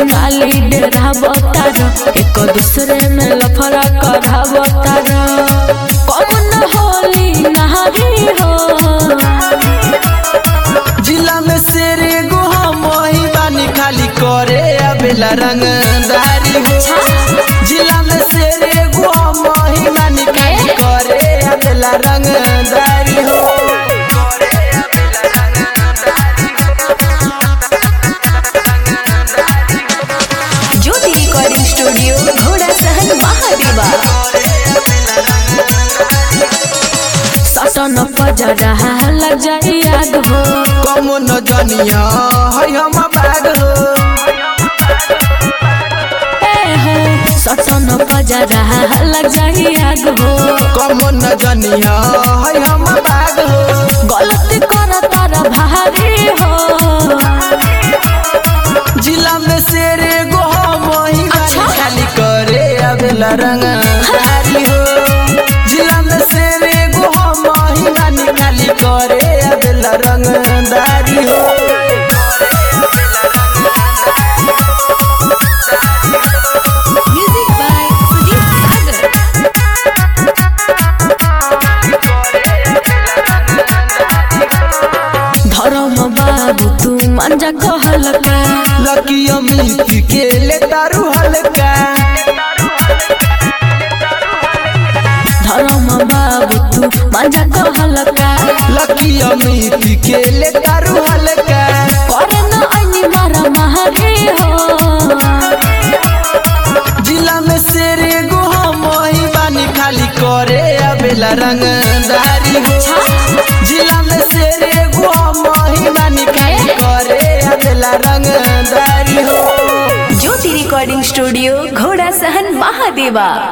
बंगाली डेरा बतार एक दूसरे में लफड़ा करा बतार कौन होली नहारी हो जिला में शेर एगो हम ही बानी खाली करे अबेला रंगदारी हो जिला में शेर एगो हम ही बानी खाली करे अबेला रंगदारी हो ज्योति रिकॉर्डिंग स्टूडियो घोड़ा सहन महादेवा सटन पजरा लग जाई आग हो कम न जनिया है हम बाग हो ए हो सटन पजरा लग जाई आग हो कम न जनिया है हम बाग हो गलती कर तारा भारी हो जिला में शेर एगो हम ही बानी अच्छा। खाली करे अबेला रंगदारी हो जिला में शेर एगो हम ही बानी खाली करे अबेला रंगदारी हो म्यूजिक बाय सुजीत सागर धर्म बाबू तू मंजा कहलका लकी अमित के ले तारू हल्का धर्म बाबू तू मंजा कहलका लकी अमित के ले तारू हल्का करे न ऐनी मारा महारी हो जिला में शेर एगो हम ही बानी खाली करे अबेला रंगदारी हो जिला में शेर एगो हम ही बानी खाली करे अबेला रंगदारी हो ज्योति रिकॉर्डिंग स्टूडियो घोड़ा सहन महादेवा